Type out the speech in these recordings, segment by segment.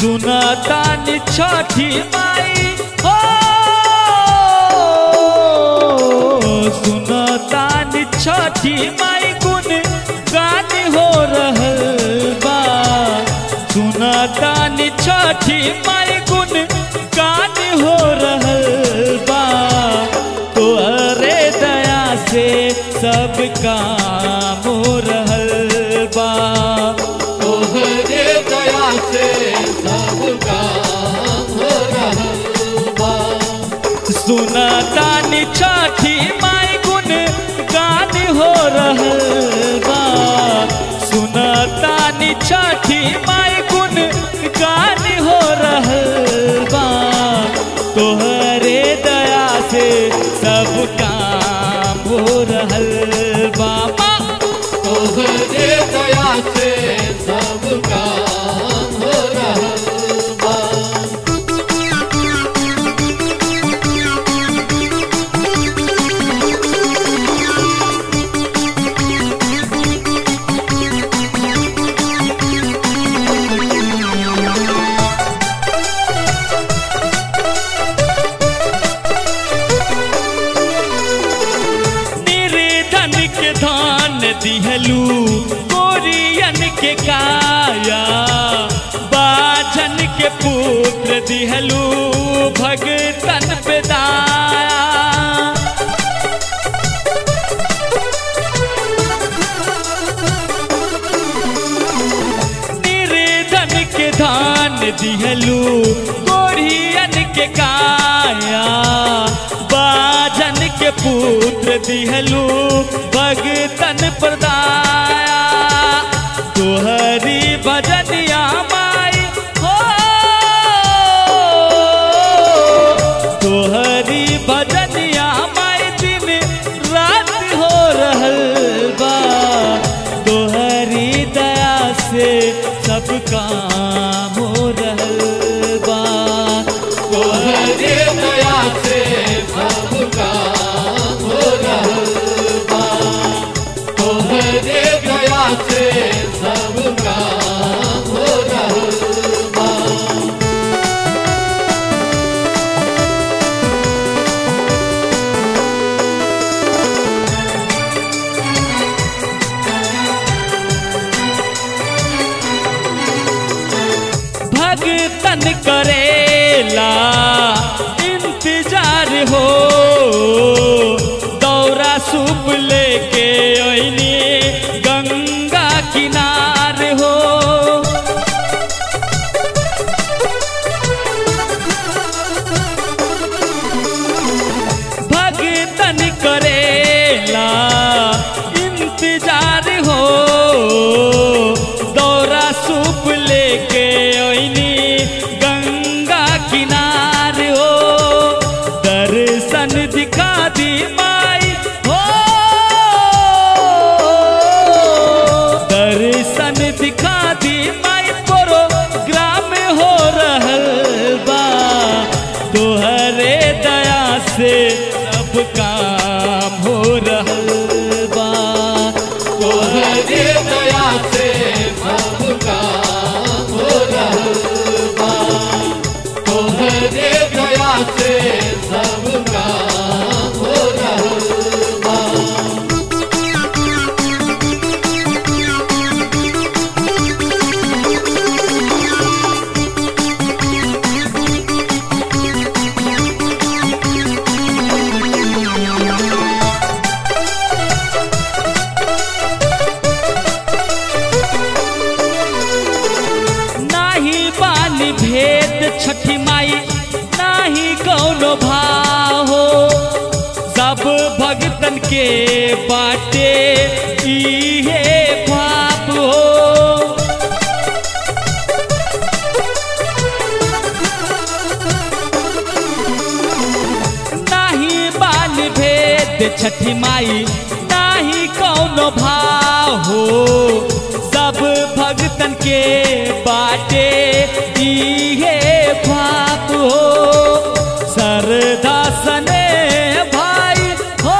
सुनतानी छठी माई हो सुनतानी छठी माई गुण गान हो रहल बा सुनतानी छठी माई गुण गान हो रहल बा तोहरे दया से सब काम हो रहल बा तोहरे दया से सब काम हो रहल बा सुनतानी छठी माई गुण गान हो रहल बा सुनतानी छठी माई गुण गान हो रहल बा तोहरे दया से सब काम हो रहल बा माँ। तोहरे दया से सब काम हो रहल बा निर्धन के धान दिहलू कोरियन के काया बाजन के पुत्र दिहलू भगतन पे दाया निर्धन के धान दिहलू कोरियन के काया बाजन के पुत्र दिहलू भगतन प्रदाया तोहरी भजनिया माई हो तोहरी भजनिया माई दिन रात हो रहल बा तोहरी दया से सब काम हो रहल बा तोहरे दया से सब काम हो रहल बा तोहरे दया से सब काम हो रहल बा भगतन करेला इंतजार हो दौरा सूप लेके ओइनी गंगा किनार हो भगतन करेला इंतजार हो दौरा सूप लेके ओइनी गंगा किनार हो दर्शन दिखा दी माई हो दर्शन दिखा दी माई प्रोग्राम हो रहल बा तोहरे दया से सब काम हो रहल बा तोहरे दया से सब काम हो रहल बा तोहरे दया से सब काम हो रहल बा नाही बानी भेद छठी माई नाही कौनो भाव हो सब भगतन के बाटे इहे पाप हो नाही बाल भेद छठी माई नाही कौनो भाव हो सब भगतन के बाटे इहे पाप हो सरदा सने भाई हो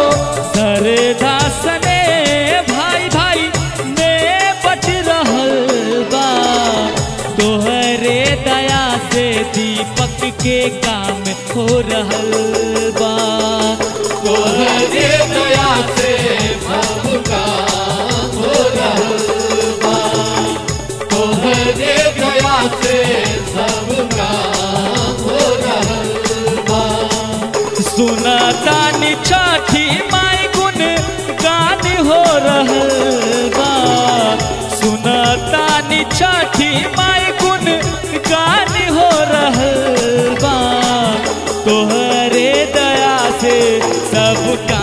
सरदा सने भाई भाई में बच रहल के काम हो रहल बा तोहरे दया से सब काम हो रहल बा तोहरे दया से सब काम हो रहल बा सुना तानी छठी माई गुन गान हो रहल बा सुना तानी छठी माई गुन गान हो रहल बा तोहरे दया से सब काम